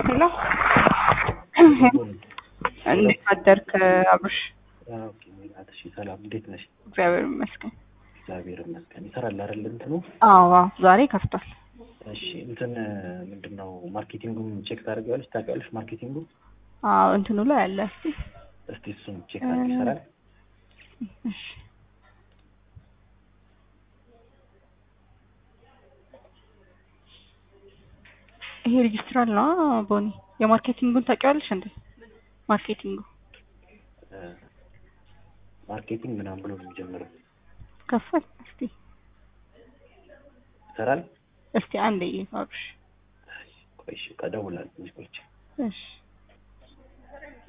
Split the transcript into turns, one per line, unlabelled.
ሄሎ እንዴት አደርክ አብርሽ?
ኦኬ ሜላት፣ እሺ ሰላም፣ እንዴት ነሽ?
እግዚአብሔር ይመስገን።
እግዚአብሔር ይመስገን። ይሰራል አይደል እንትኑ?
አዎ አዎ፣ ዛሬ ከፍቷል።
እሺ እንትን ምንድን ነው ማርኬቲንጉን ቼክ ታደርጊዋለሽ? ታውቂዋለሽ ማርኬቲንጉ?
አዎ እንትኑ ላይ አለ። እስቲ
እስቲ እሱን ቼክ ታደርጊ። ይሰራል?
እሺ ይሄ ሬጅስትራል ነው ቦኒ። የማርኬቲንጉን ታውቂዋለሽ እንዴ? ማርኬቲንጉ
ማርኬቲንግ ምናምን ብሎ ነው የሚጀምረው።
ከፈል እስቲ
ይሰራል?
እስቲ አንዴ አብርሽ።
ቆይ እሺ፣ እደውላለሁ ትንሽ ቆይቼ።
እሺ